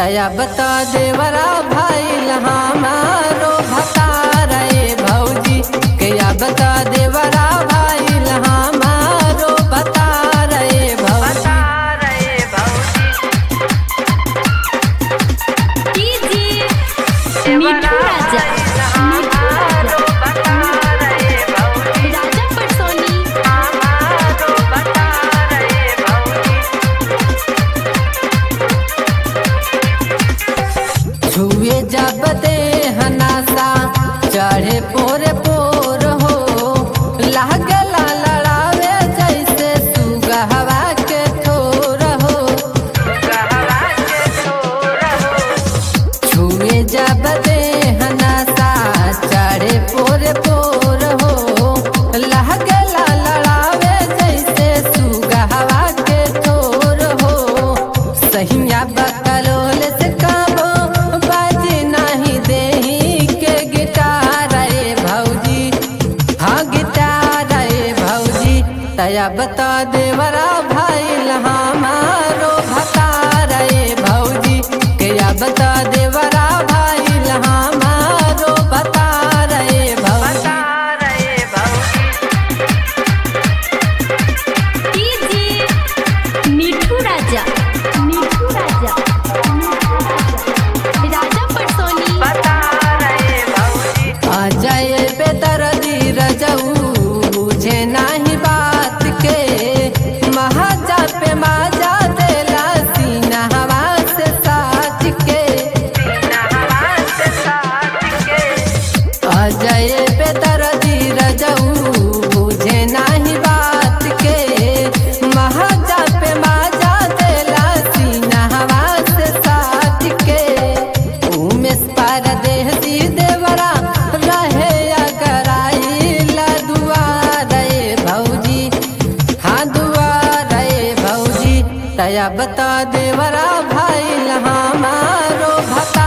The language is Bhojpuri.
तया बता देवरा भाई हमारो भता रे भौजी कया बता देवरा भाई हमारो बता रे भौजी कीजिए मिठू राजा मिठू राजा राजा पटसोनी छुए जब दे हनासा चढ़े पोरे पोर हो लागला लड़ावे जैसे सुगहवा के ठोर हो छुए जब दे हनासा चढ़े पोरे पोर हो लागला लड़ावे जैसे सुगहवा के ठोर हो सहिया बकलोल से काबो बाजी नहीं देही के गिटार रे भौजी हाँ गिटार रे भौजी तया बता देवरा भाई हमारो भता रे भौजी कया बता देवरा भाई हमारो बता रे भौजी कीजिए मिठू राजा मिठू राजा राजा पटसोनी आ जाए बेदर्दी रजऊ बुझे नाही बात के महाजा पे माजा देला सीना हवा से साज के आ जाए बेदर्दी रजऊ बुझे नाही बात के महाजा पे माजा देला सीना हवा से साज के उमेश परदेसी देवरा रहे अगराइला दुआरे भौजी हाँ दुआरे भौजी तया बता देवरा भाई हमारो भता